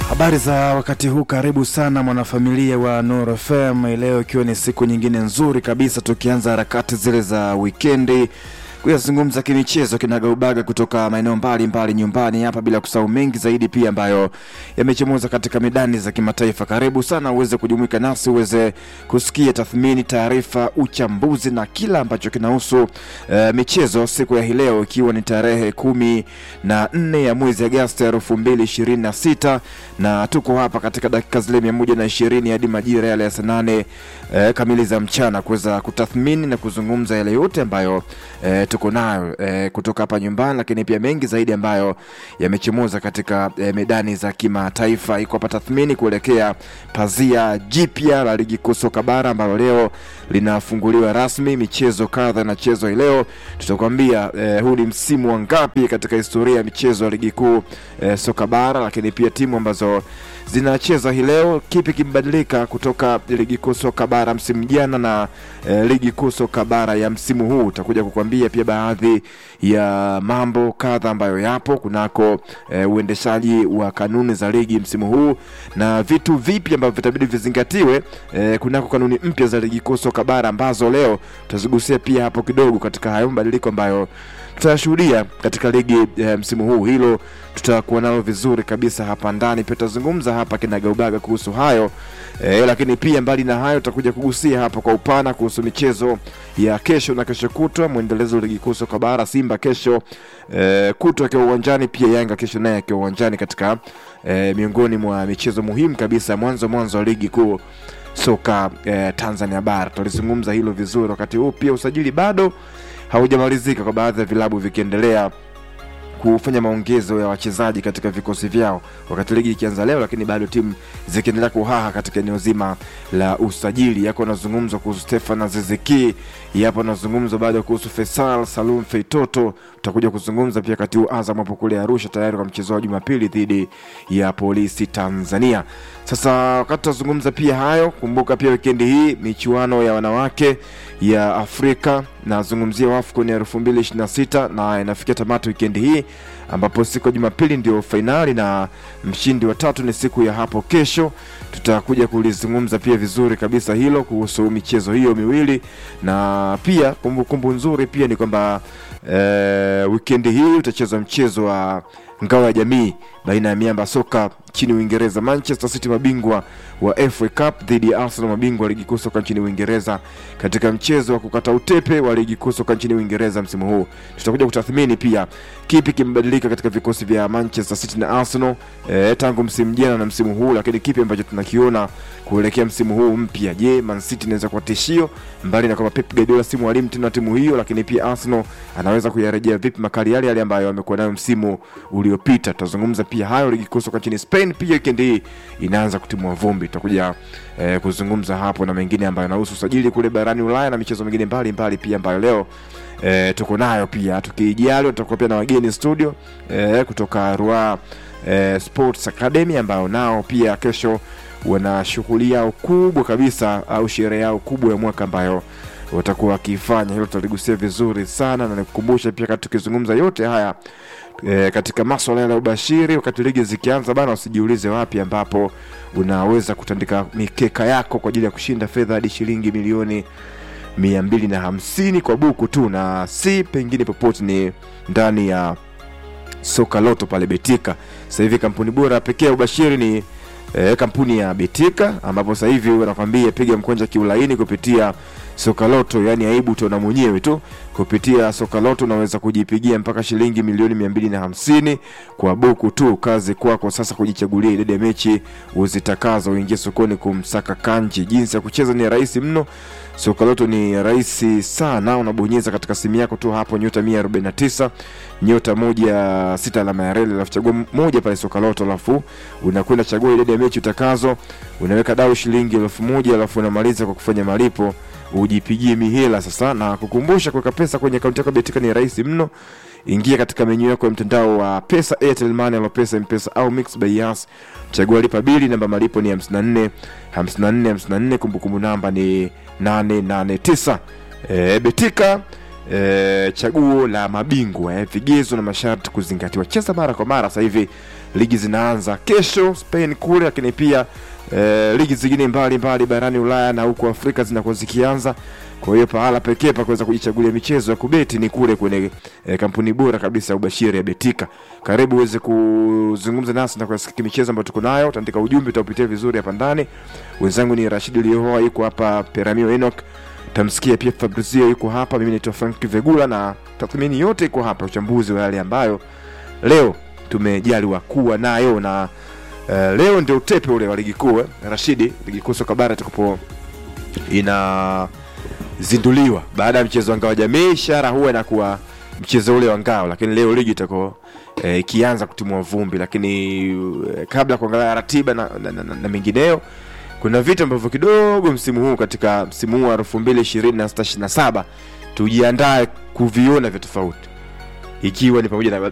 Habari za wakati huu, karibu sana mwanafamilia wa Nuru FM. Leo ikiwa ni siku nyingine nzuri kabisa, tukianza harakati zile za wikendi kuyazungumza kimichezo kinagaubaga kutoka maeneo mbalimbali nyumbani hapa, bila kusahau mengi zaidi pia ambayo yamechomoza katika medani za kimataifa. Karibu sana uweze kujumuika nasi uweze kusikia tathmini, taarifa, uchambuzi na kila ambacho kinahusu uh, michezo siku ya hii leo, ikiwa ni tarehe kumi na nne ya mwezi Agosti elfu mbili ishirini na sita na tuko hapa katika dakika zile mia moja na ishirini hadi majira yale ya saa nane uh, kamili za mchana kuweza kutathmini na kuzungumza yale yote ambayo uh, tuko nayo e, kutoka hapa nyumbani, lakini pia mengi zaidi ambayo yamechomoza katika e, medani za kimataifa. Iko hapa tathmini kuelekea pazia jipya la ligi kuu soka bara ambalo leo linafunguliwa rasmi. Michezo kadha inachezwa hii leo, tutakwambia e, huu ni msimu wa ngapi katika historia ya michezo ya ligi kuu e, soka bara, lakini pia timu ambazo zinacheza hii leo, kipi kimebadilika kutoka ligi kuu soka bara msimu jana na e, ligi kuu soka bara ya msimu huu. Utakuja kukwambia pia baadhi ya mambo kadha ambayo yapo kunako e, uendeshaji wa kanuni za ligi msimu huu na vitu vipi ambavyo vitabidi vizingatiwe e, kunako kanuni mpya za ligi kuu soka bara ambazo leo tutazigusia pia hapo kidogo katika hayo mabadiliko ambayo tutayashuhudia katika ligi e, msimu huu. Hilo tutakuwa nalo vizuri kabisa hapa ndani, pia tutazungumza hapa kinagaubaga kuhusu hayo e, lakini pia mbali na hayo tutakuja kugusia hapa kwa upana kuhusu michezo ya kesho na kesho kutwa, mwendelezo wa ligi kuu soka bara. Simba kesho e, kutwa akiwa uwanjani, pia Yanga kesho naye akiwa uwanjani katika e, miongoni mwa michezo muhimu kabisa, mwanzo mwanzo wa ligi kuu soka e, Tanzania bara. Tutalizungumza hilo vizuri. Wakati huu pia usajili bado haujamalizika kwa baadhi ya vilabu vikiendelea kufanya maongezo ya wachezaji katika vikosi vyao wakati ligi ikianza leo, lakini bado timu zikiendelea kuhaha katika eneo zima la usajili. Yako anazungumzwa kuhusu Stefan Aziziki, yapo anazungumzwa bado kuhusu Faisal Salum Feitoto. Tutakuja kuzungumza pia wakati huu Azam hapo kule Arusha tayari kwa mchezo wa Jumapili dhidi ya Polisi Tanzania. Sasa wakati tunazungumza pia hayo, kumbuka pia wikendi hii michuano ya wanawake ya Afrika nazungumzia WAFCON ya elfu mbili ishirini na sita na inafikia tamati wikendi hii ambapo siku ya Jumapili ndio fainali na mshindi wa tatu ni siku ya hapo kesho. Tutakuja kulizungumza pia vizuri kabisa hilo kuhusu michezo hiyo miwili, na pia kumbukumbu kumbu nzuri pia ni kwamba e, wikendi hii utachezwa mchezo wa ngao ya jamii baina ya miamba soka nchini Uingereza, Manchester City mabingwa wa FA Cup dhidi ya Arsenal mabingwa wa ligi kuu soka nchini Uingereza, katika mchezo wa kukata utepe wa ligi kuu soka nchini Uingereza msimu huu. Tutakuja kutathmini pia kipi kimebadilika katika vikosi vya Manchester City na Arsenal e, tangu msimu jana na msimu huu, lakini kipi ambacho tunakiona kuelekea msimu huu mpya. Je, Man City inaweza kuwa tishio, mbali na kwamba Pep Guardiola si mwalimu tena timu hiyo, lakini pia Arsenal anaweza kuyarejea vipi makali yale yale ambayo amekuwa nayo msimu uliopita. Tutazungumza pia hayo. Ligi kuu soka nchini Spain pia weekend hii inaanza kutimua vumbi, tutakuja eh, kuzungumza hapo na mengine ambayo yanahusu usajili kule barani Ulaya na michezo mingine mbalimbali pia ambayo leo eh, tuko nayo pia. Tukijaliwa tutakuwa pia na wageni studio eh, kutoka Rua eh, Sports Academy ambao nao pia kesho wana shughuli yao kubwa kabisa au sherehe yao kubwa ya mwaka ambayo watakuwa wakifanya. Hilo tutaligusia vizuri sana, na nikukumbusha pia kati tukizungumza yote haya e, katika maswala ya ubashiri, wakati ligi zikianza bana, usijiulize wapi ambapo unaweza kutandika mikeka yako kwa ajili ya kushinda fedha hadi shilingi milioni mia mbili na hamsini kwa buku tu, na si pengine popote, ni ndani ya soka loto pale Betika. Sasa hivi kampuni bora pekee ya ubashiri ni e, kampuni ya Betika, ambapo sasa hivi wanakwambia piga mkwanja kiulaini kupitia soka loto, yani aibu utaona mwenyewe tu. Kupitia soka loto unaweza kujipigia mpaka shilingi milioni mia mbili na hamsini kwa buku tu. Kazi kwako sasa kujichagulia idadi ya mechi uzitakazo, uingie sokoni kumsaka kanji. Jinsi ya kucheza ni rahisi mno. Soka loto ni rahisi sana, unabonyeza katika simu yako tu hapo nyota 149 nyota moja sita alama ya reli, alafu chagua moja pale soka loto, alafu unakwenda chagua idadi ya mechi utakazo, unaweka dau shilingi elfu moja alafu unamaliza kwa kufanya malipo ujipigie mihela sasa. Na kukumbusha, kuweka pesa kwenye akaunti yako Betika ni rahisi mno. Ingia katika menyu yako ya mtandao wa pesa, Airtel Money, Alopesa, Mpesa au Mix by Yas, chagua lipa bili, namba malipo ni 54 54 54, kumbukumbu namba ni 889. E, Betika e, chaguo la mabingwa e, vigezo na masharti kuzingatiwa. Cheza mara kwa mara sasa hivi ligi zinaanza kesho Spain kule, lakini pia eh, ligi zingine mbalimbali barani Ulaya na huko Afrika zinakuwa zikianza. Kwa hiyo pahala pekee pa kuweza kujichagulia michezo ya kubeti ni kule kwenye eh, kampuni bora kabisa ya ubashiri ya Betika. Karibu uweze kuzungumza nasi na kusikia michezo ambayo tuko nayo, utaandika ujumbe, utaupitia vizuri hapa ndani. Wenzangu ni Rashid Liohoa, yuko hapa Peramio Enoch, tamsikia pia Fabrizio yuko hapa, mimi naitwa Frank Vegula na tathmini yote iko hapa, uchambuzi wa yale ambayo leo tumejaliwa kuwa nayo na uh, leo ndio utepe ule wa ligi kuu eh, Rashidi, ligi kuu soka bara tukupo inazinduliwa baada ya mchezo wa ngao ya jamii, ishara huwa inakuwa mchezo ule wa ngao, lakini leo ligi itakuwa eh, ikianza kutimua vumbi, lakini eh, kabla ya kuangalia ratiba na, na, na, na, na mengineyo kuna vitu ambavyo kidogo msimu huu katika msimu huu wa elfu mbili ishirini na sita ishirini na saba tujiandae kuviona vya tofauti ikiwa ni pamoja na